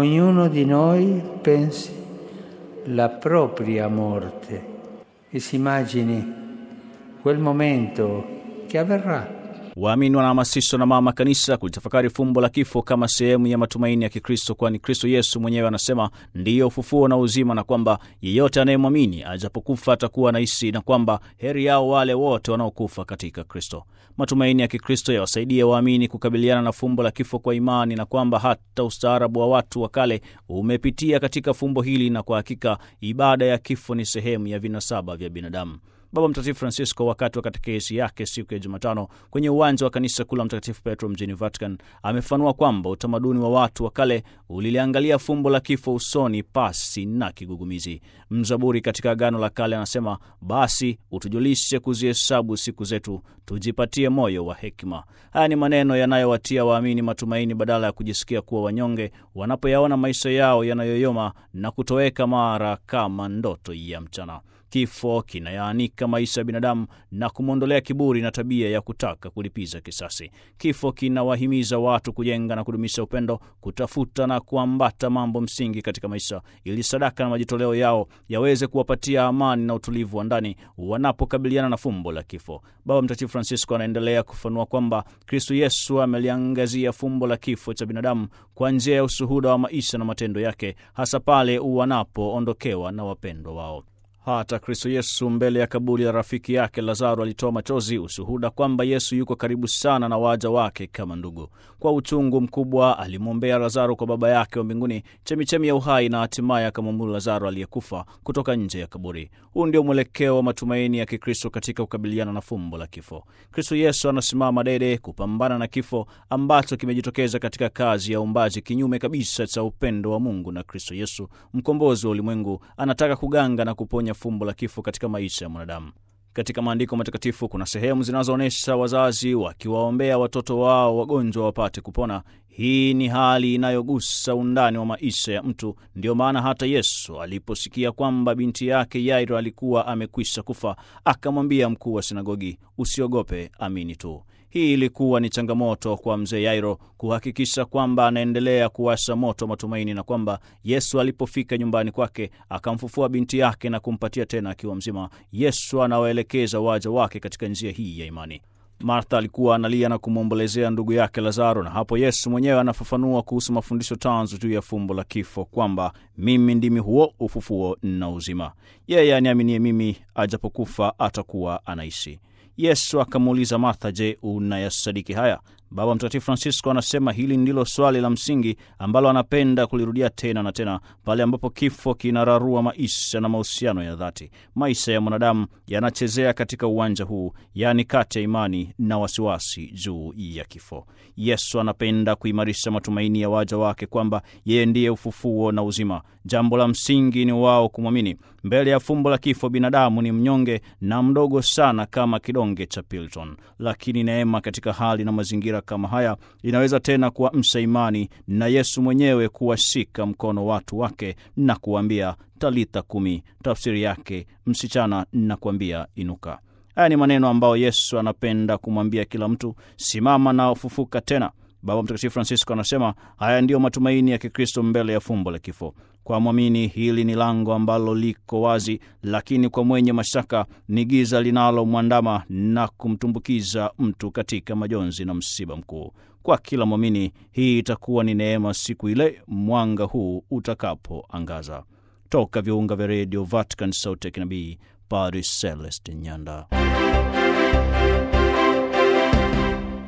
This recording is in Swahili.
ognuno di noi pensi la propria morte e si immagini quel momento che avverrà. Waamini wanahamasishwa na mama kanisa kulitafakari fumbo la kifo kama sehemu ya matumaini ya Kikristo, kwani Kristo Yesu mwenyewe anasema ndiyo ufufuo na uzima, na kwamba yeyote anayemwamini ajapokufa atakuwa anaishi, na kwamba heri yao wale wote wanaokufa katika Kristo. Matumaini ya Kikristo yawasaidia waamini kukabiliana na fumbo la kifo kwa imani, na kwamba hata ustaarabu wa watu wa kale umepitia katika fumbo hili, na kwa hakika ibada ya kifo ni sehemu ya vinasaba vya binadamu. Baba Mtakatifu Francisco wakati wa katekesi yake siku ya Jumatano kwenye uwanja wa kanisa kuu la Mtakatifu Petro mjini Vatican amefanua kwamba utamaduni wa watu wa kale uliliangalia fumbo la kifo usoni pasi na kigugumizi. Mzaburi katika Agano la Kale anasema, basi utujulishe kuzihesabu siku zetu, tujipatie moyo wa hekima. Haya ni maneno yanayowatia waamini matumaini badala ya kujisikia kuwa wanyonge wanapoyaona maisha yao yanayoyoma na kutoweka mara kama ndoto ya mchana. Kifo kinayaanika maisha ya binadamu na kumwondolea kiburi na tabia ya kutaka kulipiza kisasi. Kifo kinawahimiza watu kujenga na kudumisha upendo, kutafuta na kuambata mambo msingi katika maisha, ili sadaka na majitoleo yao yaweze kuwapatia amani na utulivu wa ndani wanapokabiliana na fumbo la kifo. Baba Mtakatifu Francisco anaendelea kufanua kwamba Kristo Yesu ameliangazia fumbo la kifo cha binadamu kwa njia ya ushuhuda wa maisha na matendo yake, hasa pale wanapoondokewa na wapendwa wao. Hata Kristo Yesu mbele ya kaburi la rafiki yake Lazaro alitoa machozi, ushuhuda kwamba Yesu yuko karibu sana na waja wake kama ndugu. Kwa uchungu mkubwa alimwombea Lazaro kwa Baba yake wa mbinguni, chemichemi ya uhai, na hatimaye akamwamuru Lazaro aliyekufa kutoka nje ya kaburi. Huu ndio mwelekeo wa matumaini ya Kikristo katika kukabiliana na fumbo la kifo. Kristo Yesu anasimama dede kupambana na kifo ambacho kimejitokeza katika kazi ya uumbaji, kinyume kabisa cha upendo wa Mungu. Na Kristo Yesu, mkombozi wa ulimwengu, anataka kuganga na kuponya fumbo la kifo katika maisha ya mwanadamu. Katika maandiko matakatifu kuna sehemu zinazoonyesha wazazi wakiwaombea watoto wao wagonjwa wapate kupona. Hii ni hali inayogusa undani wa maisha ya mtu. Ndiyo maana hata Yesu aliposikia kwamba binti yake Yairo alikuwa amekwisha kufa, akamwambia mkuu wa sinagogi, usiogope, amini tu. Hii ilikuwa ni changamoto kwa mzee Yairo kuhakikisha kwamba anaendelea kuwasha moto matumaini, na kwamba Yesu alipofika nyumbani kwake akamfufua binti yake na kumpatia tena akiwa mzima. Yesu anawaelekeza waja wake katika njia hii ya imani. Martha alikuwa analia na kumwombolezea ndugu yake Lazaro, na hapo Yesu mwenyewe anafafanua kuhusu mafundisho tanzu juu ya fumbo la kifo kwamba mimi ndimi huo ufufuo na uzima, yeye aniaminie mimi, ajapokufa atakuwa anaishi. Yesu akamuuliza Martha, je, unayasadiki haya? Baba Mtakatifu Francisco anasema hili ndilo swali la msingi ambalo anapenda kulirudia tena na tena pale ambapo kifo kinararua maisha na mahusiano ya dhati. Maisha ya mwanadamu yanachezea katika uwanja huu, yaani kati ya imani na wasiwasi juu ya kifo. Yesu anapenda kuimarisha matumaini ya waja wake kwamba yeye ndiye ufufuo na uzima. Jambo la msingi ni wao kumwamini. Mbele ya fumbo la kifo, binadamu ni mnyonge na mdogo sana kama kidonge cha Pilton, lakini neema katika hali na mazingira kama haya inaweza tena kuamsha imani na Yesu mwenyewe kuwashika mkono watu wake na kuambia talitha kumi, tafsiri yake msichana, na kuambia inuka. Haya ni maneno ambayo Yesu anapenda kumwambia kila mtu, simama na ufufuka tena. Baba Mtakatifu Francisco anasema haya ndiyo matumaini ya Kikristo mbele ya fumbo la kifo. Kwa mwamini hili ni lango ambalo liko wazi, lakini kwa mwenye mashaka ni giza linalomwandama na kumtumbukiza mtu katika majonzi na msiba mkuu. Kwa kila mwamini hii itakuwa ni neema siku ile mwanga huu utakapoangaza. Toka viunga vya redio Vatican, sauti ya kinabii, Padre Celeste Nyanda.